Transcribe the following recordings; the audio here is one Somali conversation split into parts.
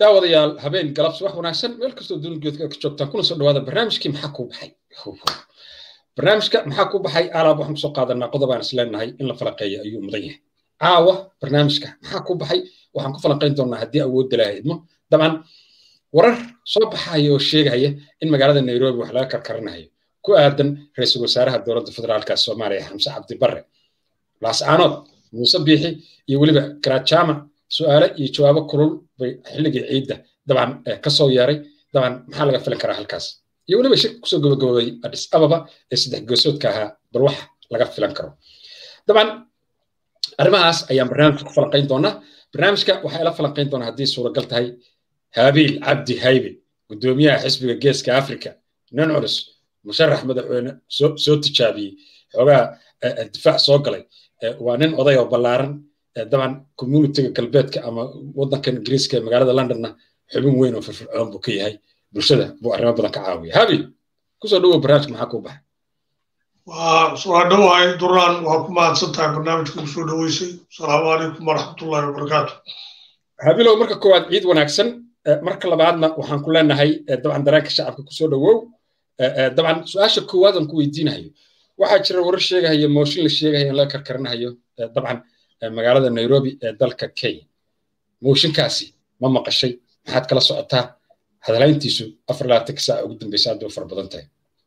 daawadayaal habeen galab subax wanaagsan meel kastoo duunigeedka ka joogtaan kuna soo dhawaada barnaamijkii maxaa kuu baxay barnaamijka maxaa kuu baxay alaab waxaan kusoo qaadanaa qodobaan is leenahay in la falaqeeya ayuu mudan yahay caawa barnaamijka maxaa kuu baxay waxaan ku falanqayn doonaa haddii awoodda laha idmo dabcan warar soo baxaya oo sheegaya in magaalada nairobi wax laga karkaranayo ku aadan ra-iisul wasaaraha dowladda federaalka soomaaliya xamse cabdi barre laascaanood muuse biixi iyo weliba karaajama su'aale iyo jawaabo kulul bay xilligii ciidda dabcan ka soo yeeray dabcan maxaa laga filan karaa halkaas iyo weliba shirka kusoo gabagabooday adis ababa ee saddex goosoodka ahaa bal wax laga filan karo dabcan arrimahaas ayaan barnaamijka ku falanqayn doonaa barnaamijka waxaa ila falanqayn doonaa haddii suuragal tahay haabiil cabdi haybe guddoomiyaha xisbiga geeska africa nin culus musharax madaxweyne soo tijaabiyey xoogaa difaac soo galay waa nin oday oo ballaaran daban communitiga galbeedka ama waddankan ingiriiska ee magaalada londonna xubin weyn oo firfircoon buu ka yahay bulshada buu arrimo badan ka caawiya habil kusoo dhawow barnaamijka maxaa kuu baxay waa dhowahay duraan waa ku mahadsan tahay barnaamijka ku soo dhoweysay asalaamu calaykum waraxmatullahi wabarakaatu habilow marka koowaad ciid wanaagsan marka labaadna waxaan ku leenahay dabcan dareenka shacabka kusoo dhowow dabcan su-aasha koowaad aan ku weydiinayo waxaa jira warar sheegahaya mooshin la sheegahaya in laga karkaranayo dabcan magaalada nairobi ee dalka kenya mooshinkaasi ma maqashay maxaad kala socotaa hadalayntiisu afar labaatanka saaca ugu dambeysa hadda fara badan tahay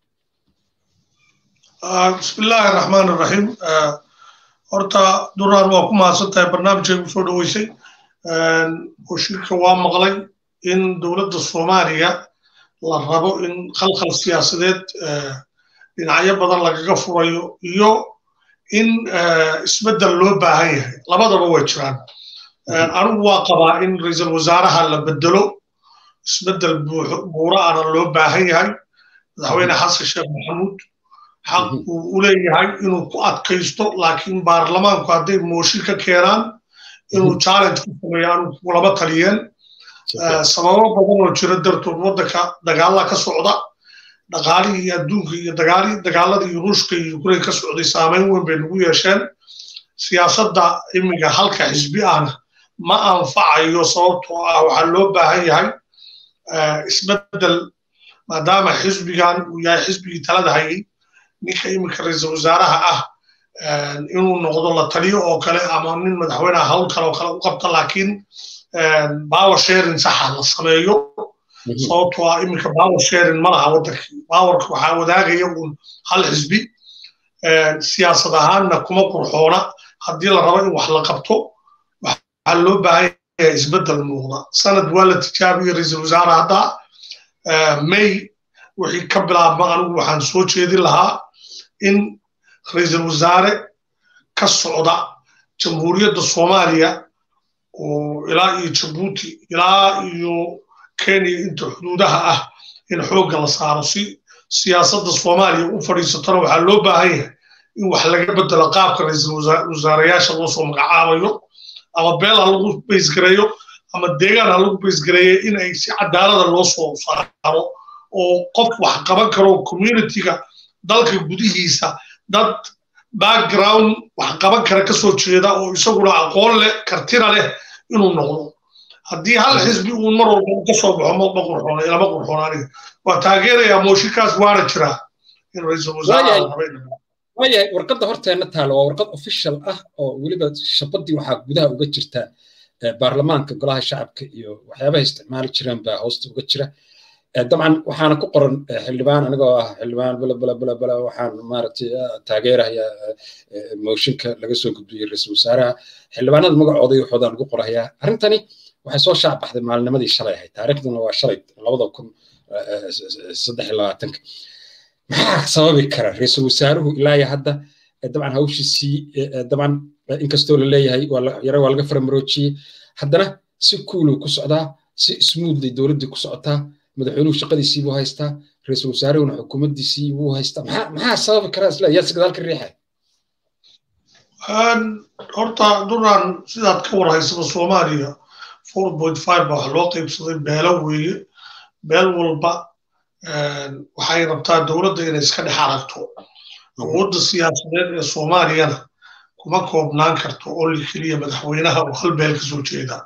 bismillaahi raxmaan raxiim horta duraan waa ku mahadsan tahay barnaamijkay ku soo dhoweysay mooshinka waa maqlay in dowladda soomaaliya la rabo in khalkhal siyaasadeed dhinacyo badan lagaga furayo iyo in isbeddel loo baahan yahay labadaba way jiraan anigu waa qabaa in ra-iisul wasaaraha la bedelo isbeddel buura ana loo baahan yahay madaxweyne xasan sheekh maxamuud xaq uu u leeyahay inuu ku adkaysto laakiin baarlamaanku hadday mooshin ka keenaan inuu challenge ku sameeyo anigu kulama taliyeen sababo badan oo jira dartood waddanka dagaalla ka socda dhaqaalihii adduunka iyo dagaaladii ruushka iyo ukraine ka socday saameyn weyn bay nagu yeesheen siyaasadda imiga halka xisbi ahna ma anfacayo sababtoo ah waxaa loo baahan yahay isbeddel maadaama xisbigan uu yahay xisbigii talada hayay ninka iminka ra-iisul wasaaraha ah inuu noqdo la taliyo oo kale ama nin madaxweyneha hawl kale oo kale u qabta laakiin power sharing saxa la sameeyo sababtoo ah iminka power sharing ma laha waddankii powerka waxaa wadaagaya uun hal xisbi siyaasad ahaanna kuma qurxoona haddii la rabo in wax la qabto waxaa loo baahan yahay isbeddel muuqda sanad waa la tijaabiyey ra-iisul wasaare hadda may wixii ka bilaabma anigu waxaan soo jeedin lahaa in ra-iisul wasaare ka socda jamhuuriyadda soomaaliya oo ilaa iyo jabuuti ilaa iyo kenya inta xuduudaha ah in xoogga la saaro si siyaasadda soomaaliya u fadhiisatona waxaa loo baahan yahay in wax laga bedelo qaabka ra-iisul wasaarayaasha loo soo magacaabayo ama beel ha lagu baysgareeyo ama deegaan ha lagu baysgareeyo in ay si cadaalada loo soo saaro oo qof wax qaban karo communityga dalka gudihiisa dad background wax qaban kara kasoo jeeda oo isaguna aqoon leh kartina leh inuu noqdo haddii hal xisbi uun mar walba ka soo baxo ma qurxoona ilama qurxoona aniga waa taageerayaa mooshinkaas waana jiraa in ra-iisul waayahay warqadda horteenna taalo waa warqad official ah oo weliba shabaddii waxaa gudaha uga jirta baarlamaanka golaha shacabka iyo waxyaabaha isticmaali jireen baa hoosta uga jira dabcan waxaana ku qoran xildhibaan anigoo ah xildhibaan bala bala bala bala waxaan maaragtay taageeraya mooshinka laga soo gudbiyey ra-iisul wasaaraha xildhibaanada magacooda iyo waxooda lagu qorayaa arrintani waxay soo shaac baxday maalinimadii shalay ahayd taariikhduna waa shalay labada kun saddex iyo labaatanka maxaa sababi kara ra-iisul wasaaruhu ilaa iyo hadda dabcan hawshiisii dabcan inkastoo la leeyahay yara waa laga faramaroojiyey haddana si kuuluu ku socdaa si smoothly dowladdii ku socotaa madaxweynuhu shaqadiisii buu haystaa ra-iisul wasaarahuna xukuumaddiisii buu haystaa maxaa maxaa sababi kara isla yaa si gadaal ka riixay horta duraan sidaad ka war haysaba soomaaliya four point five baa wax loo qaybsaday beelo weeye beel walba waxay rabtaa dowladda inay iska dhex aragto awoodda siyaasadeed ee soomaaliyana kuma koobnaan karto oo li keliya madaxweynaha oo hal beel ka soo jeeda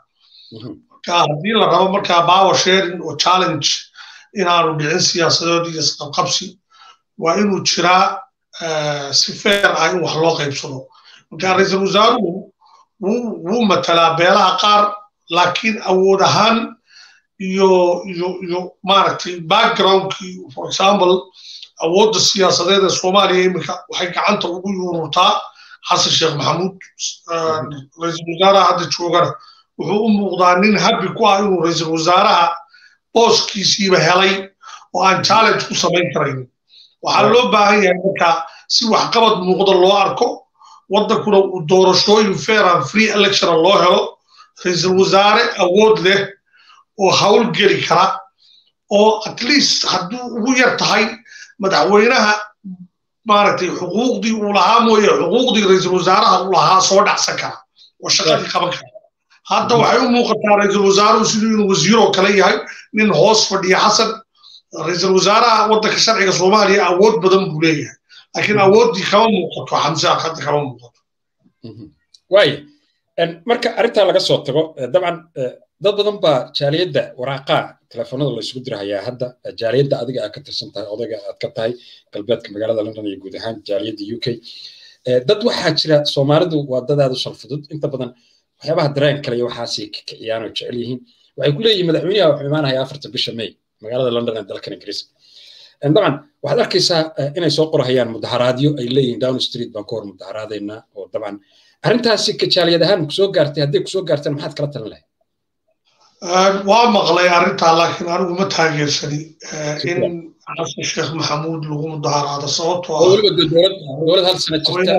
marka haddii la rabo markaa power sharing oo challenge inaanu dhicin siyaasadood iyo isqabqabsi waa inuu jiraa si feer ah in wax loo qaybsado marka ra-iisul wasaaruhu wuu matalaa beelaha qaar laakiin awood ahaan iyo iyo iyo maaragtay backgroundkii for example awoodda siyaasadeed ee soomaaliya iminka waxay gacanta ugu yuururtaa xasan sheekh maxamuud ra-iisul wasaaraha hadda joogana wuxuu u muuqdaa nin habbi ku ah inuu ra-iisul wasaaraha booskiisiiba helay oo aan challenge ku samayn karayn waxaa loo baahan yahay marka si waxqabad muuqda loo arko waddankuna uu doorashooyin fair and free electiona loo helo ra-iisul wasaare awood leh oo hawl geli kara oo at least hadduu ugu yar tahay madaxweynaha maaragtay xuquuqdii uu lahaa mooye xuquuqdii ra-iisul wasaaraha uu lahaa soo dhacsan kara oo shaqadii qaban kara hadda waxay u muuqataa ra-iisul wasaaruhu siduu inuu wasiiroo kale yahay nin hoos fadhiya xasan ra-iisul wasaaraha waddanka sharciga soomaaliya awood badan buu leeyahay laakiin awooddii kama muuqato xamse hadda kama muuqato waaya marka arrintaa laga soo tago dabcan dad badan baa jaaliyadda waraaqaa telefoonada la isugu dirahayaa hadda jaaliyadda adiga aad ka tirsan tahay odayga aad ka tahay galbeedka magaalada london iyo guud ahaan jaaliyadda u k dad waxaa jira soomaalidu waa dad aad u salfudud inta badan waxyaabaha dareen kale iyo waxaasay kiciyaan oo jecel yihiin waxay ku leeyihin madaxweynaha wuxuu imaanaya afarta bisha may magaalada london ee dalkan ingiriiska dabcan waxaad arkaysaa inay soo qorahayaan mudaharaadyo ay leeyihiin down street baan ka hor mudaharaadaynaa oo dabcan arrintaasi kajaaliyad ahaan kusoo gaartay hadday kusoo gaarteen maxaad kala talin lahayd waa maqlay arrintaa laakiin anigu ma taageersani in xasan sheekh maxamuud lagu mudaharaado sababtoo dowlad hal sana jirta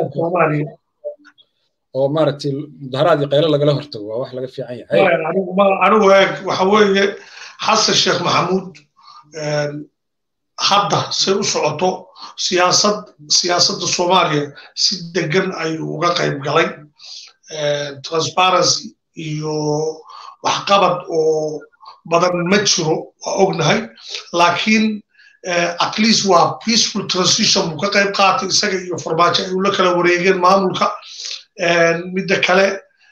oo maaragtay mudaharaad iyo qaylo lagala hortago waa wax laga fiican yahay anigu eeg waxa weeye xasan sheekh maxamuud hadda say u socoto siyaasad siyaasadda soomaaliya si degan ayuu uga qayb galay transparency iyo waxqabad oo badan ma jiro waa ognahay laakiin at least waa peaceful transition buu ka qayb qaatay isaga iyo farmaajo ay ula kala wareegeen maamulka midda kale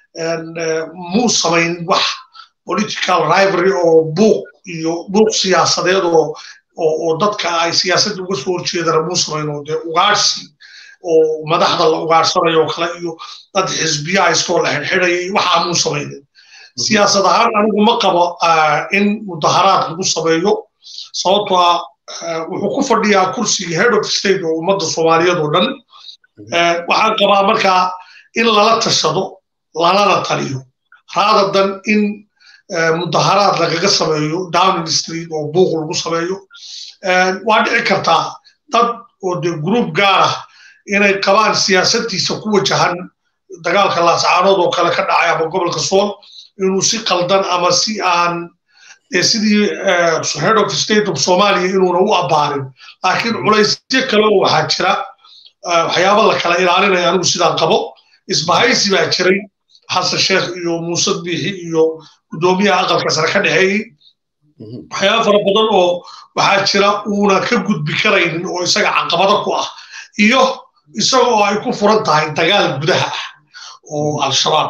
muu samayn wax political rivalry oo buuq iyo buuq siyaasadeed oo oo dadka ay siyaasadda uga soo horjeedana muu samayn oo dee ugaarsi oo madaxda la ugaarsanayo oo kale iyo dad xisbiya haystoo la xidhxidhaya iyo waxaa muu samaynin siyaasad ahaan anigu ma qabo in mudaharaad lagu sameeyo sababtoo ah wuxuu ku fadhiyaa kursiga head of state oo ummadda soomaaliyeed oo dhan waxaan qabaa markaa in lala tashado lalana taliyo raadadan in mudaharaad lagaga sameeyo downing street oo buuq lagu sameeyo waa dhici kartaa dad oo dee group gaar ah inay qabaan siyaasaddiisa ku wajahan dagaalka laascaanood oo kale ka dhacay ama gobolka sool inuu si qaldan ama si aan sidii head of state of somalia inuuna u abbaarin laakiin culaysyo kale oo waxaa jira waxyaaba la kala ilaalinaya anigu sidaan qabo isbahaysi baa jiray xasan sheekh iyo muuse biixi iyo guddoomiyaha aqalka sare ka dhexeeyey waxyaaba fara badan oo waxaa jira uuna ka gudbi karaynin oo isaga caqabado ku ah iyo isaga oo ay ku furan tahay dagaal gudaha ah oo al-shabaab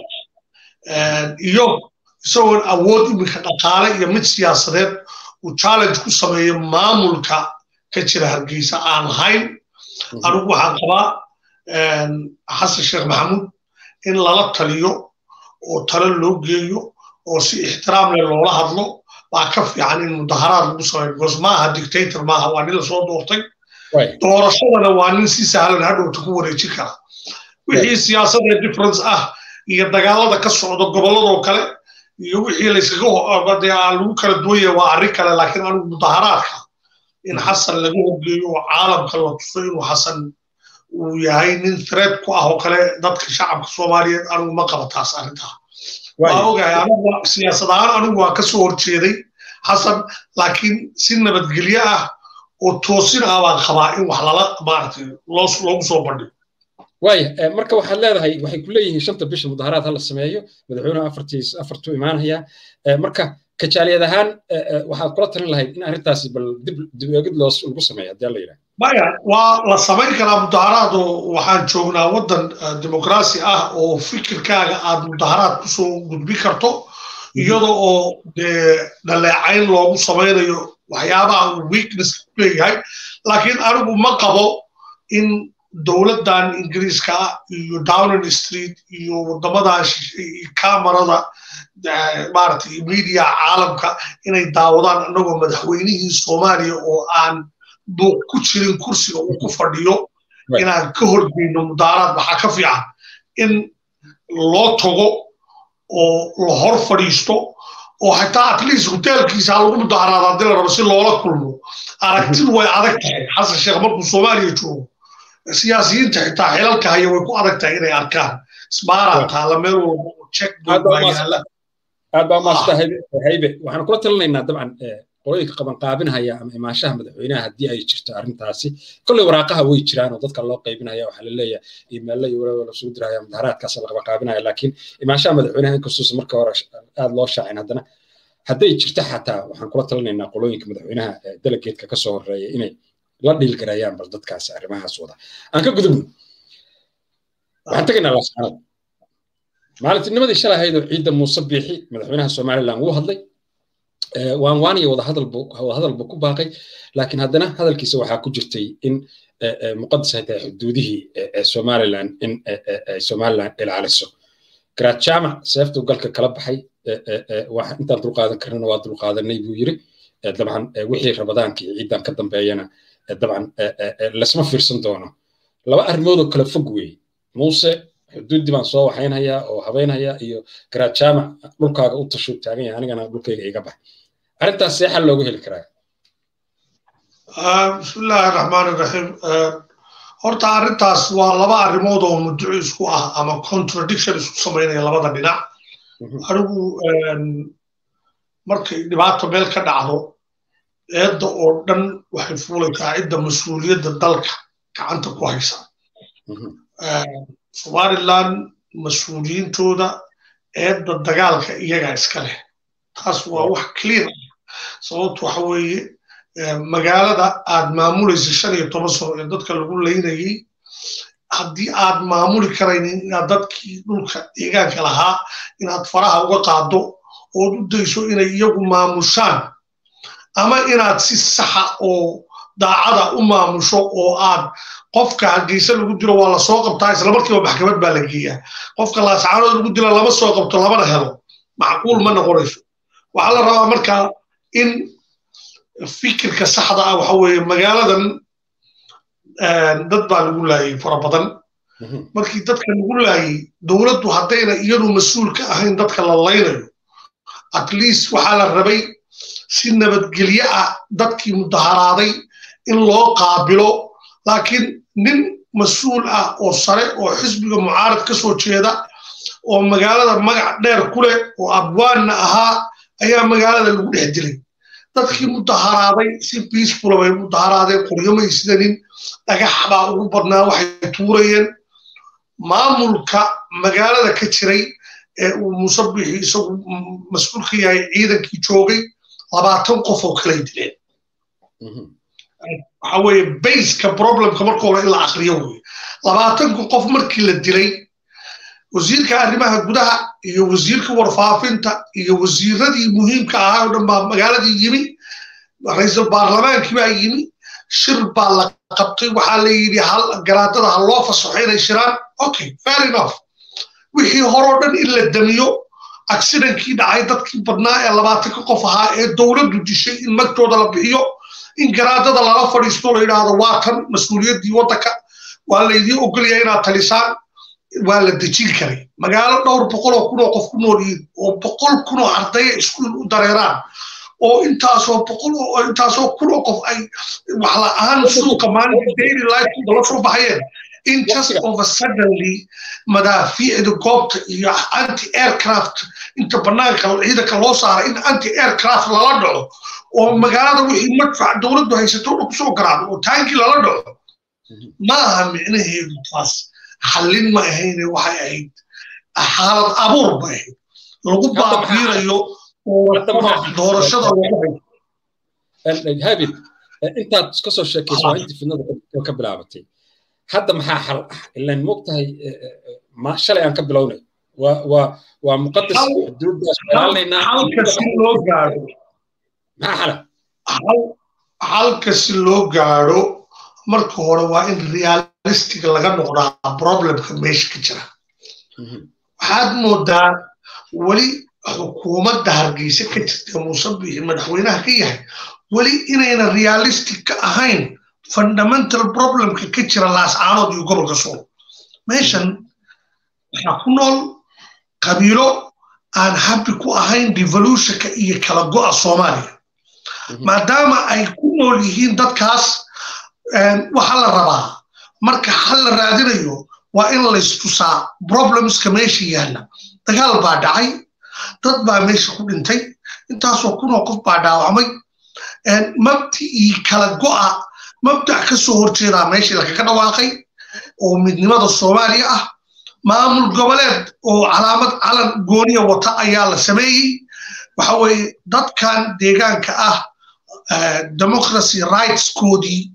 iyo isagoon awood iminka dhaqaale iyo mid siyaasadeed uu challenge ku sameeyo maamulka ka jira hargeysa aan lahayn anigu waxaan qabaa xasan sheekh maxamuud in lala taliyo oo talo loo geeyo oo si ixtiraam leh loola hadlo baa ka fiican in mudaharaad lagu sameeyo because maaha dictator maaha waa nin lasoo doortay doorashadana waa nin si sahlan hadhowta ku wareejin kara wixii siyaasadee difference ah iyo dagaalada ka socda gobolladoo kale iyo wixii layskaga lagu kala duwanya waa arrin kale laakiin anigu mudaharaadka in xasan laga horgeeyo oo caalamka la tuso inuu xasan uu yahay nin threat ku ah oo kale dadka shacabka soomaaliyeed anigu ma qaba taas arrintaa waa ogahay anigu siyaasad ahaan anigu waa ka soo horjeeday xasan laakiin si nabadgelyo ah oo toosin ah baan qabaa in wax lala maaragtay loogu soo bandhigo waaya marka waxaad leedahay waxay ku leeyihiin shanta bisha mudaharaad hala sameeyo madaxweynuhu afartiis afartuu imaanaya marka kajaaliyad ahaan waxaad kula talin lahayd in arrintaasi bal dib dib eegid loos lagu sameeyo haddii alla yidhaha maya waa la samayn karaa mudaharaad oo waxaan joognaa waddan dimuqraasi ah oo fikirkaaga aad mudaharaad kusoo gudbi karto iyada oo dee dhaleecayn loogu samaynayo waxyaabaha uu weakness ku leeyahay laakiin anigu ma qabo in dowladdan ingiriiska ah iyo downing street iyo waddamadan kamarada maaragtay media caalamka inay daawadaan annagoo madaxweynihii soomaaliya oo aan buuq ku jirin kursiga uu ku fadhiyo inaan ka horgeyno mudaaraad waxaa ka fiican in loo tago oo la hor fadhiisto oo xataa at least hoteelkiisa ha lagu mudaaraada haddii la rabo si loola kulmo aragtidu way adag tahay xasan sheekh markuu soomaaliya joogo siyaasiyiinta xitaa xilalka haya way ku adag tahay inay arkaan isbaaraa taala meel walba oo check baa yaala aad baa maasta haybe waxaan kula talinaynaa dabcan qolooyinka qabanqaabinhaya ama imaashaha madaxweynaha haddii ay jirto arrintaasi kolley waraaqaha way jiraan oo dadka loo qaybinaya waxaa la leeyahay iimaylla iyo walaalo lasoo diraya mudaharaadkaas la qabanqaabinaya laakiin imaashaha madaxweynaha inkastuusa marka hore aad loo shaacin haddana hadday jirto xataa waxaan kula talinaynaa qolooyinka madaxweynaha delegeedka kasoo horeeya inay la dhiilgarayaan bal dadkaasi arrimahaas wada aan ka gudubno waxaan tegaynaa laascaanood maalintiinimadii shalay ahayd oo ciidda muuse biixi madaxweynaha somaliland wuu hadlay waan waan iyo wadahadal buu ku baaqay laakiin haddana hadalkiisa waxaa ku jirtay in muqadas ay tahay xuduudihii somaliland in somaliland ilaaliso garaad jaamac seeftuu galka kala baxay intaan dulqaadan karnana waa dulqaadanay buu yiri dabcan wixii rabadaanka iyo ciidan ka dambeeyana dabcan lasma fiirsan doono laba arrimood oo kala fog weeye muuse xuduuddii baan soo waxaynhayaa oo habeynhayaa iyo garaad jaamac dhulkaaga u tashuu taagan yahay anigana dhulkayga iga bax arrintaas see xal loogu heli karaa bismillaahi raxmaan iraxiim horta arrintaas waa laba arrimood oo mudduco isku ah ama contradiction isku samaynaya labada dhinac anigu markay dhibaato meel ka dhacdo eedda oo dhan waxay fuulaysaa cidda mas-uuliyadda dalka gacanta ku haysa somaliland mas-uuliyiintooda eedda dagaalka iyagaa iska leh taas waa wax clear ah sababtu waxa weeye magaalada aad maamulaysa shan iyo toban sano ee dadka lagu laynayay haddii aad maamuli karaynin inaad dadkii dhulka deegaanka lahaa inaad faraha uga qaado ood u dayso inay iyagu maamushaan ama inaad si saxa oo daacada u maamusho oo aad qofka hargeysa lagu dilo waa la soo qabtaa isla markiiba maxkamad baa la geeyaa qofka laascaanood lagu dilo lama soo qabto lamana helo macquul ma noqonayso waxaa la rabaa markaa in fikirka saxda ah waxa weeye magaaladan dad baa lagu laayay fara badan markii dadka lagu laayay dowladdu haddayna iyadu mas-uul ka ahayn dadka la laynayo at least waxaa la rabay si nabadgelye ah dadkii mudaharaaday in loo qaabilo laakiin nin mas-uul ah oo sare oo xisbiga mucaarad ka soo jeeda oo magaalada magac dheer ku leh oo abwaanna ahaa ayaa magaalada lagu dhex dilay dadkii mudaharaaday si biisfula bay mudaharaadeen qoryomay sidanin dhagax baa ugu badnaa waxay tuurayeen maamulka magaalada ka jiray ee uu musabixi isagu mas-uul ka yahay ciidankii joogay labaatan qof oo kalay dileen waxa weeye bayska problemka marka hore in la akriyo weye labaatanka qof markii la dilay wasiirka arrimaha gudaha iyo wasiirka warfaafinta iyo wasiiradii muhiimka ahaa oo dhan baa magaaladii yimi ra-iisul baarlamaankii baa yimi shir baa la qabtay waxaa la yidhi garaadada ha loo fasaxo inay shiraan okay fair enough wixii horoo dhan in la damiyo accidentkii dhacay dadkii badnaa ee labaatanka qof ahaa ee dowladdu dishay in magtooda la bixiyo in garaadada lala fadhiisto la yidhaahdo waa tan mas-uuliyaddii waddanka waa laydii ogolyahay inaad talisaan waa la dejin karay magaalo dhowr boqoloo kunoo qof ku nool yihiin oo boqol kunoo ardaya iskuul u dareeraan oo intaasoo boqol oo intaasoo kunoo qof ay wax la-aan suuqa maalinta daily life la soo baxayeen in just of a suddenly madaafiicda goobta iyo anti aircraft inta bannaanka ciidanka loo saaray in anti aircraft lala dhaco oo magaalada wixii madfac dowladdu haysato dhan kusoo garaacdo oo taankii lala dhaco ma aha micnaheedu taas xallin ma ahayne waxay ahayd xaalad abuur bay ahayd lagu baabiirayo doorashada lagu habib intaad ka soo sheekayso waa intii fidnada ka bilaabatay hadda maxaa xal ah ilaan moogtahay shalay aan ka bilownay waa waa waa muqadas xuduuddaas ilaalinaynaa halka si loo gaadho maxaa xala halka si loo gaadho marka hore waa in realistic laga noqdaa problemka meesha ka jira waxaad moodaa weli xukuumadda hargeysa ka jirta muuse bixi madaxweynaha ka yahay weli inayna realistic ka ahayn fundamental problemka ka jira laascaanood iyo gobolka sool meeshan waxaa ku nool qabiilo aan habi ku ahayn devolutionka iyo kala go'a soomaaliya maadaama ay ku nool yihiin dadkaas waxa la rabaa marka xal la raadinayo waa in laystusaa problemska meesha yaalla dagaal baa dhacay dad baa meesha ku dhintay intaasoo kunoo qof baa dhaawacmay mabdicii kala go'a mabdac ka soo horjeedaa meeshii lagaga dhawaaqay oo midnimada soomaaliya ah maamul goboleed oo calaamad calan gooniya wata ayaa la sameeyey waxa weeye dadkan deegaanka ah democracy rightskoodii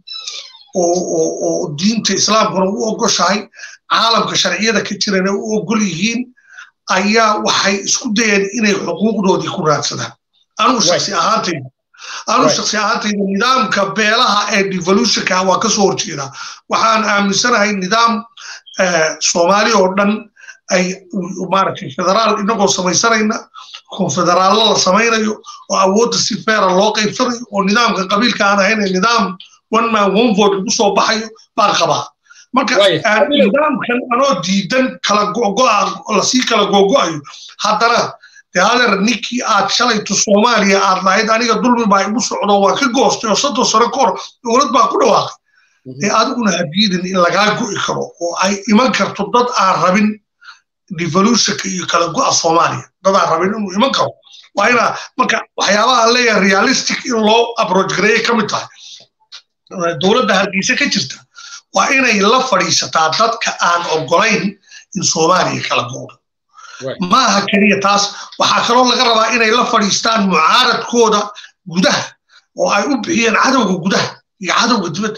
oo diinta islaamkuna u ogoshahay caalamka sharciyada ka jirana u ogol yihiin ayaa waxay isku dayeen inay xuquuqdoodii ku raadsadaan anugu shaksi ahaantayda anugu shaksi ahaantayda nidaamka beelaha ee devolutionka waa ka soo horjeedaa waxaan aaminsanahay nidaam soomaali oo dhan ay maaragtay federaal inagoo samaysanayna konfederaallo la samaynayo oo awoodda si feera loo qaybsanayo oo nidaamka qabiilka aan ahayn nidaam one man one vote lagu soo baxayo baan qabaa marka nidaamkan anoo diidan kala gogo'a lasii kala gogo'ayo haddana dee hadeer ninkii aad shalayto soomaaliya aad lahayd aniga dulmi baa igu socdo waa ka goostay oo soddon sano ka hor dowlad baa ku dhawaaqay dee adiguna hadiidin in lagaa go'i karo oo ay iman karto dad aan rabin devolutionka iyo kala go'a soomaaliya dad aan rabin inuu iman karo waa inaa marka waxyaabaha aan leeyahay realistic in loo approach gareeyay ka mid tahay dowladda hargeysa ka jirta waa inay la fadhiisataa dadka aan ogolayn in soomaaliya kala go'do maaha keliya taas waxaa kaloo laga rabaa inay la fadhiistaan mucaaradkooda gudaha oo ay u bixiyeen cadowga gudaha iyo cadowga dibadda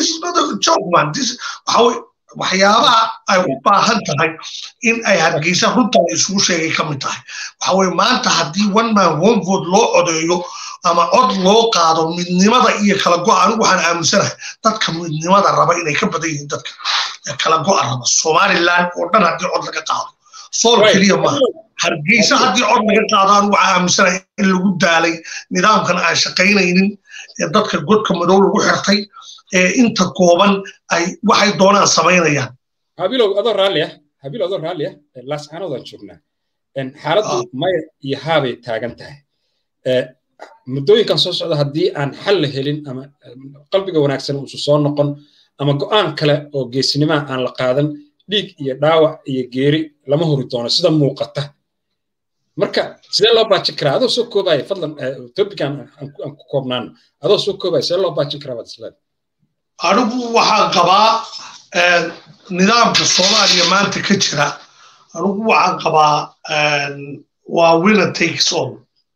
waxyaabaha ay u baahan tahay in ay hargeysa runta la isugu sheegay ka mid tahay waxa weye maanta haddii one man one vote loo codeeyo ama cod loo qaado midnimada iyo kala go'a anigu waxaan aaminsanahay dadka midnimada raba inay ka badan yihiin dadka kala go'a raba somaliland oo dhan haddii cod laga qaado sool keliya maaha hargeysa haddii cod laga qaado anigu waxaan aaminsanahay in lagu daalay nidaamkan aan shaqaynaynin ee dadka godka madow lagu xirtay ee inta kooban ay waxay doonaan samaynayaan habilow adoo raalli ah habilow adoo raalli ah laascaanoodaan joognaa xaaladdu maya iyo haabay taagan tahay muddooyinkan soo socda haddii aan xal la helin ama qalbiga wanaagsan uusu soo noqon ama go'aan kale oo geesinimaha aan la qaadan dhiig iyo dhaawac iyo geeri lama hori doono sida muuqata marka sidee loo baajin karaa adoo soo koobaya fadlan topican aan ku koobnaano adoo soo koobaya sidee loo baajin karaa baad isleedahay anigu waxaan qabaa nidaamka soomaaliya maanta ka jira anigu waxaan qabaa waa winner takes all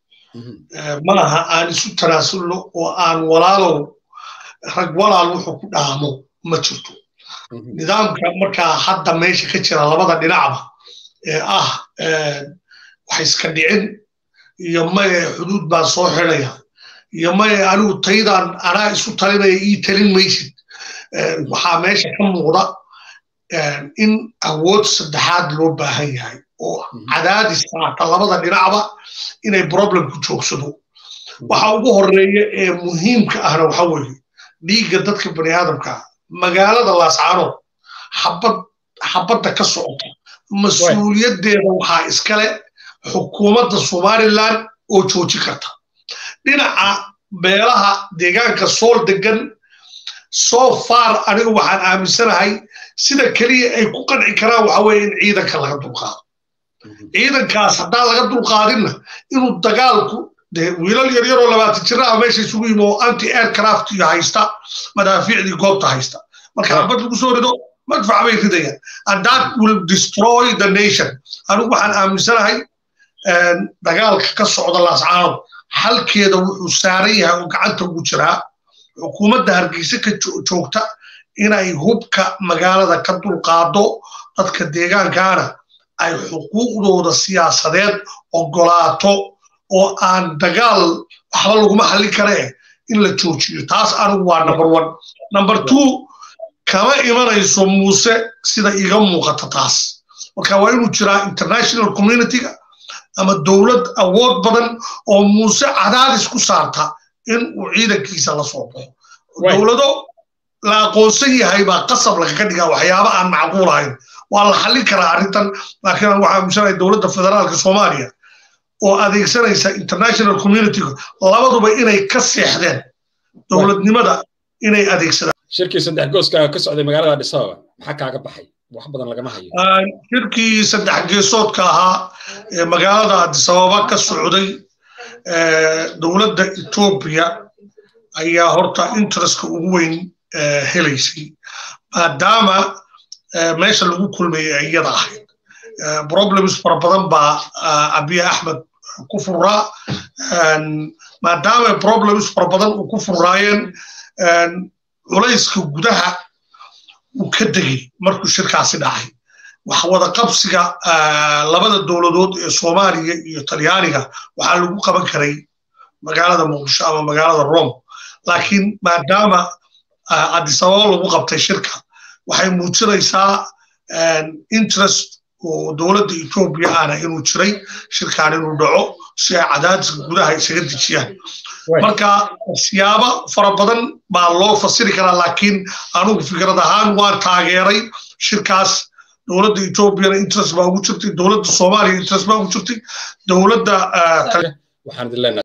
malaha aan isu tanaasulno oo aan walaalow rag walaal wuxuu ku dhaamo ma jirto nidaamka markaa hadda meesha ka jira labada dhinacba ee ah wax iska dhicin iyo maye xuduud baan soo xidaya iyo maye anigu taydaan anaa isu talinaya ii talin maysid waxaa meesha ka muuqda in awood saddexaad loo baahan yahay oo cadaadis saarta labada dhinacba inay problemku joogsado waxa ugu horeeya ee muhiimka ahna waxa weeye dhiigga dadka bani aadamka magaalada laascaanood xabad xabadda ka socota mas-uuliyaddeeda waxaa iskale xukuumadda somaliland oo jooji karta dhinaca beelaha deegaanka sool degan so far anigu waxaan aaminsanahay sida keliya ay ku qanci karaan waxa weeye in ciidanka laga dulqaado ciidankaas haddaan laga dulqaadinna inuu dagaalku dee wiilal yaryaroo labaatan jiraha meesha isugu yimi oo anti aircraft iyo haysta madaafiicdii goobta haysta marka xabad lagu soo rido madfac bay ridayaan and that will destroy the nation anigu waxaan aaminsanahay dagaalka ka socda laascaanood xalkeeda wuxuu saaran yahay oo gacanta ugu jiraa xukuumadda hargeysa ka joogta inay hubka magaalada ka dulqaado dadka deegaankaana ay xuquuqdooda siyaasadeed ogolaato oo aan dagaal waxba laguma xallin karee in la joojiyo taas anigu waa number one number two kama imanayso muuse sida iga muuqata taas marka waa inuu jiraa international communityga ama dowlad awood badan oo muuse cadaadis ku saarta in uu ciidankiisa la soo baxo dowlado la aqoonsan yahay baa qasab lagaga dhigaa waxyaaba aan macquul ahayn waa la xallin karaa arrintan laakiin waxaa aaminsanaya dowladda federaalka soomaaliya oo adeegsanaysa international communityga labaduba inay ka seexdeen dowladnimada inay adeegsadaan shirkii saddex gooska ka socday magaalada Addis Ababa maxaa kaaga baxay wax badan lagama hayo shirkii saddex geesoodka ahaa ee magaalada Addis Ababa ka socday dowladda Ethiopia ayaa horta interestka ugu weyn helaysay maadaama meesha lagu kulmayay iyada ahayd problems fara badan baa abiy axmed ku furaa maadaama problems fara badan uu ku furaayeen culayska gudaha uu ka degay markuu shirkaasi dhacay wax wada qabsiga labada dowladood ee soomaaliya iyo talyaaniga waxaa lagu qaban karay magaalada muqdisho ama magaalada rome laakiin maadaama addis ababa lagu qabtay shirka waxay muujinaysaa interest oo dowladda etoobiya ahna inuu jiray shirkaan inuu dhaco si ay cadaadiska gudaha isaga dejiyaan marka siyaabo fara badan baa loo fasiri karaa laakiin anugu fikrad ahaan waan taageeray shirkaas dowladda etoobiyana interest baa ugu jirtay dowladda soomaaliya interest baa ugu jirtay dowladda waxaan idin leenahay